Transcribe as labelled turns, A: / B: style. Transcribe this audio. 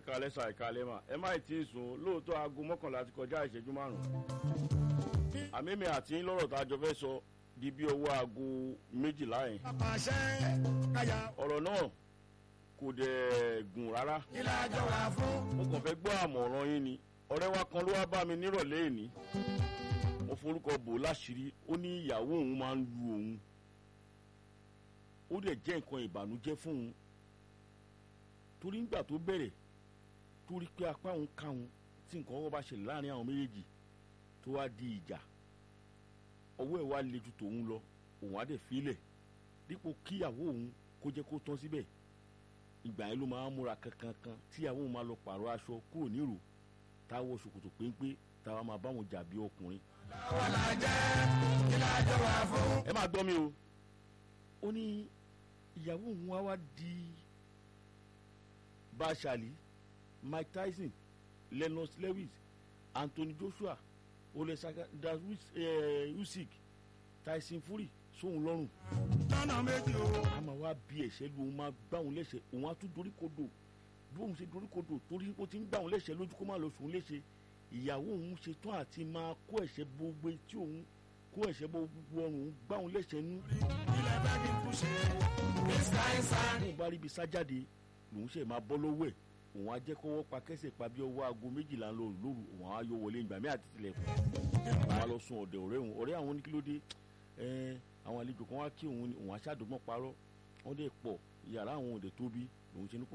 A: ẹ̀ka lẹ́sà ẹ̀ka lẹ́mà ẹ má tí ì sùn lóòótọ́ aago mọ́kànlá ti kọjá ìṣẹ́jú márùn-ún àmì àti yín lọ́rọ̀ tá a jọ fẹ́ sọ di bí owó aago méjìlá yẹn
B: pàṣẹ káyà
A: ọ̀rọ̀ náà kò dẹ̀ gùn rárá
B: ilé àjọ wà fún.
A: mo kàn fẹ́ gbọ́ àmọ̀ràn yín ni ọ̀rẹ́ wa kan ló wá bá mi nírọ̀lẹ́ èní mo forúkọ bò láṣìírí ó ní ìyàwó òun máa ń lu òun ó dẹ̀ jẹ́ nǹkan ìbànújẹ́ fún òun torí ńgbà tó bẹ̀rẹ̀ torí pé apá òun ká òun tí nǹkan ọwọ́ bá ṣẹlẹ̀ láàrin àwọn méjèèjì tó wá di ìjà ọwọ́ ẹ̀ wá le ju tòun lọ òun á dẹ̀ filẹ̀ dípò kíyàwó òun kó jẹ́ kó tán síbẹ̀ ìgbà yẹn ló máa ń múra kankankan tíyàwó òun máa lọ pààrọ̀ aṣọ kúrò nírò táwọ ṣòkòtò péńpé táwa máa bá wọn jà bí ọkùnrin
B: àwọn làjẹ́ ilé àjọ wà fún.
A: ẹ máa gbọ́ mi o ó ní ìyàwó òun wá wá di bashali mike tyson lennox lewis anthony joshua olesaka usyk tyson fury sóhun lọ́rùn
B: lọ́nà méjì o.
A: a máa wá bí ẹ̀ṣẹ́ lu òun máa gbá òun lẹ́sẹ̀ òun á tún dorí kodò bí òun ṣe dorí kodò torí ó ti ń gbá òun lẹ́sẹ̀ lójú kó má lọ sùn léṣe ìyàwó òun ṣe tán àti máa kó ẹ̀ṣẹ́ gbogbo tí òun kó ẹ̀ṣẹ́ gbogbo ọrùn òun gbá òun lẹ́sẹ̀ nú
B: ilé bá kí n kú ṣe. mr insan.
A: tóun bá rí ibi sájáde lòun ṣe máa bọ́ lọ́wọ́ ẹ̀ òun á jẹ́ kọ́wọ́ pa kẹ́sẹ̀ pa bí ọwọ́ aago méjìlá ń lọ lóru òun á yọ wọlé ìgbà mí àti tilẹ̀kùn òun á lọ sun ọ̀dẹ̀ ọ̀rẹ́ òun ọ̀rẹ́ àwọn oníkílódé ẹ̀ẹ́n àwọn àlejò kan wá kí òun ni òun á ṣàdọ́gbọ́n parọ́ wọ́n dẹ̀ pọ̀ yàrá àwọn òde tóbi lòun ṣe ní kó